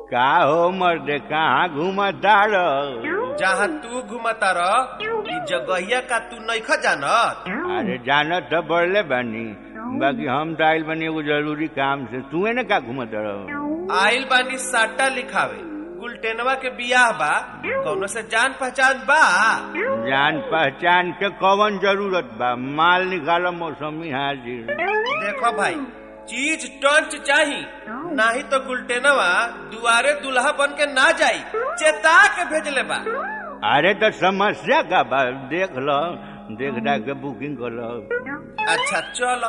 का हो मर्दे कहाँ घूमताड़ जहाँ तू घुमता रह ई जगहिया का तू नइख जानत अरे जानत तो बढ़ले बानी बाकी हम तो आइल बानी एगो जरूरी काम से तू ने का घूमत रह आइल बानी साटा लिखावे गुलटेनवा के बियाह बा कौनो से जान पहचान बा जान पहचान के कौन जरूरत बा माल निकालो मौसमी हाजिर देखो भाई चीज टंच चाही नाही तो गुलटेनवा दुआरे दुल्हा बन के ना जाई चेता के भेजले बा अरे तो समस्या का बा देख लो देख डाक के बुकिंग कर लो अच्छा चलो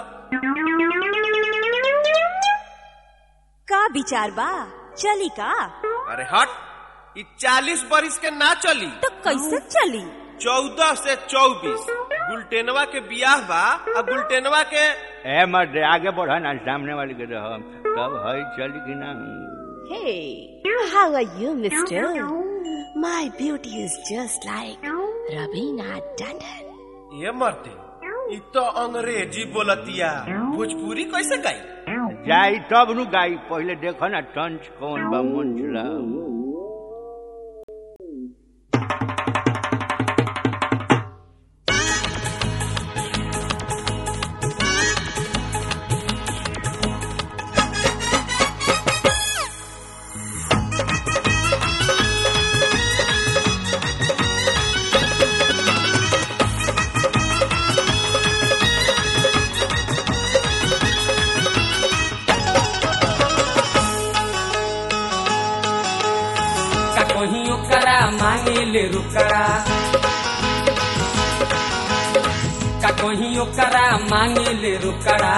का विचार बा चली का अरे हट ई चालीस बरिस के ना चली तो कैसे चली चौदह से चौबीस गुलटेनवा के बियाह बा आ गुलटेनवा के ए मर्दे आगे बढ़ा ना सामने वाले के रह तब है चली कि ना Hey, how are you, mister? My beauty is just like Rabina Tandon. ये मरते ई तो अंग्रेजी बोलतिया भोजपुरी कैसे गाई जाई तब नु गाई पहले देखो ना टंच कौन बा मन चला का कहीं ओकरा मांगे ले रुकड़ा का कहीं ओकरा मांगे ले रुकड़ा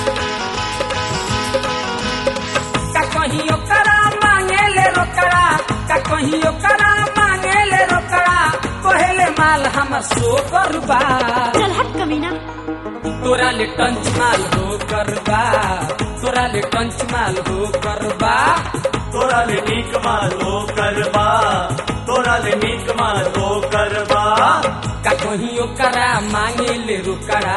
का कहीं ओकरा मांगे ले रोकड़ा का कहीं ओकरा मांगे ले रोकड़ा कोहेले माल हमर सो करबा चल हट कमीना तोरा ले टंच माल हो करबा तोरा ले टंच माल हो करबा तोरा ले नीक मालो करबा तोरा ले नीक मालो करबा का कहीं ओकरा मांगे ले रुकड़ा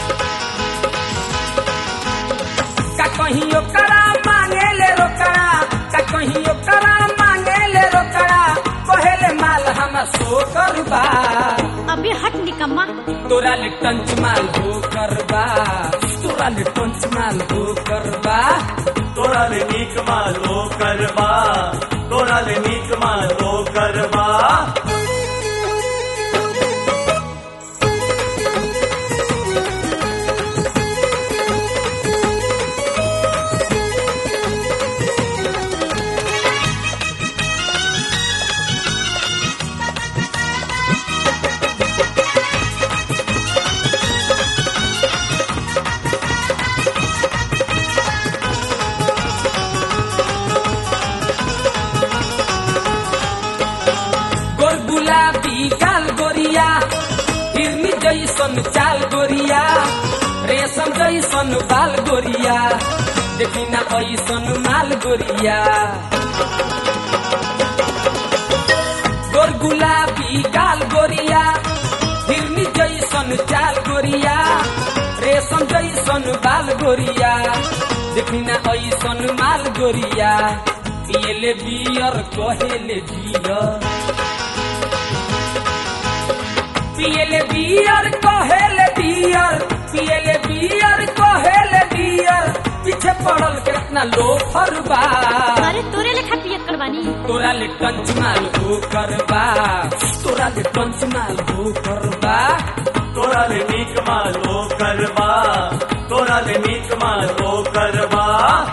का कहीं ओकरा मांगे ले रोकड़ा का कहीं ओकरा मांगे ले रोकड़ा कहेले माल हमर सो करबा अबे हट निकम्मा तोरा ले टंच माल हो करबा तोरा ले टंच माल हो करबा तोरा ले नीक मालो करबा तोरा ले नीक मालो करबा गोर गुलाबी गाल गोरिया हिरनी जैसन चाल गोरिया रेशम जैसन बाल गोरिया देखी ना ऐसन माल गोरिया गोर गुलाबी गाल गोरिया हिरनी जैसन चाल गोरिया रेशम जैसन बाल गोरिया देखी ना ऐसन माल गोरिया पियले बियर कहेले बियर पियले बियर कहेले बियर पियले बियर कहेले बियर पीछे पड़ल कितना लोफर बा अरे तोरे लेखा पियक्कड़ बानी तोरा ले टंच माल हो करबा तोरा ले टंच माल हो करबा तोरा ले नीक मालो करबा तोरा ले नीक मालो करबा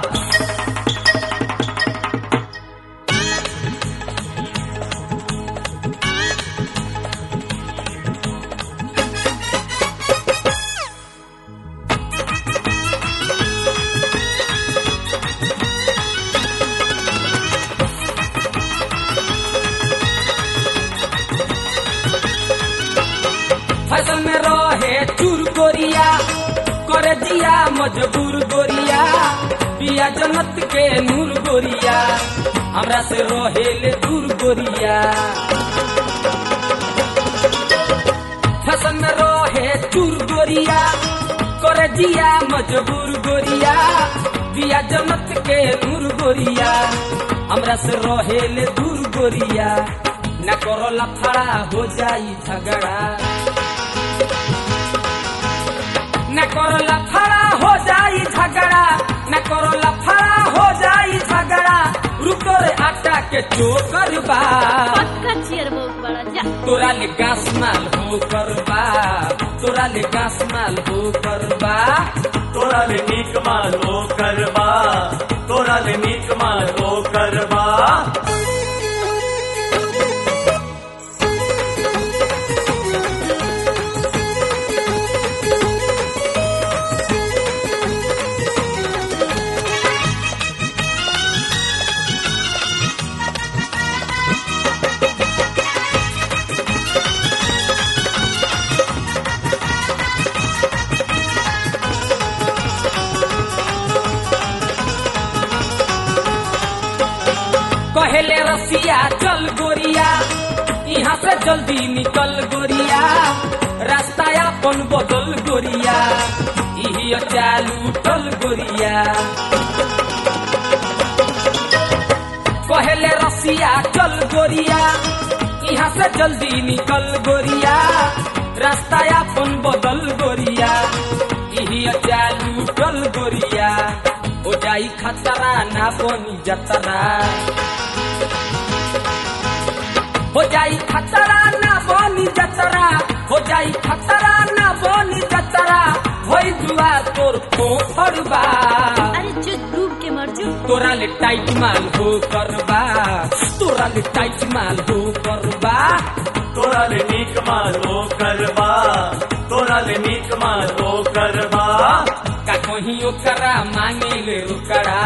फसल में रहे चूर गोरिया करे दिया मजबूर गोरिया पिया जन्नत के नूर गोरिया हमरा से रहे ले दूर गोरिया फसल में रहे चूर गोरिया करे जिया मजबूर गोरिया दिया जन्नत के नूर गोरिया हमरा से रहेले दूर गोरिया न करो लफड़ा हो जाई झगड़ा न करो लफड़ा हो जाई झगड़ा न करो लफड़ा हो जाई झगड़ा रुको रे आटा के चोकर बा पक्का चियर बहुत बड़ा जा तोरा ले गास माल हो करबा तोरा ले गास माल हो करबा तोरा ले नीक मालो करबा तोरा ले नीक मालो करबा कहेले रसिया चल गोरिया यहाँ से जल्दी निकल गोरिया रास्ता अपन बदल गोरिया इही चालू टल गोरिया कहेले रसिया चल गोरिया यहाँ से जल्दी निकल गोरिया रास्ता अपन बदल गोरिया इही चालू टल गोरिया हो जाई खतरा ना बनी जतरा हो जाई खतरा ना बनी जतरा हो जाई खतरा ना बनी जतरा होई जुआ तोर पोखर बा अरे जो डूब के मर जो तोरा ले टाइट माल हो करबा तोरा ले टाइट माल हो करबा तोरा ले नीक मालो करबा तोरा ले नीक मालो करबा का कहीं ओकरा मांगे ले रुकड़ा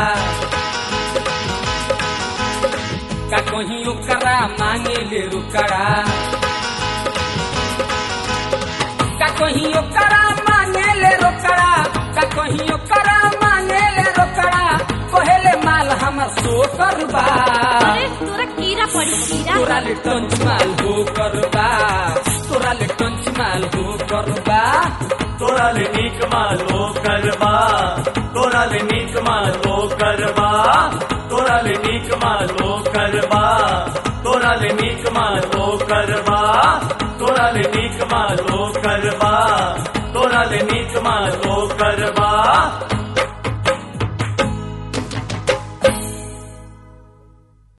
का कहीं ओकरा मांगे ले रुकड़ा का कहीं ओकरा मांगे ले रोकड़ा का कहीं ओकरा मांगे ले रोकड़ा कहेले माल हमर सो करबा अरे तोरा कीड़ा पड़ी कीड़ा तोरा ले टंच माल हो करबा तोरा ले टंच माल हो करबा तोरा ले नीक मालो करबा तोरा ले नीक मालो करबा तोरा ले नीक मालो करबा तोरा ले नीक मालो करबा तोरा ले नीक मालो करबा तोरा ले नीक मालो करबा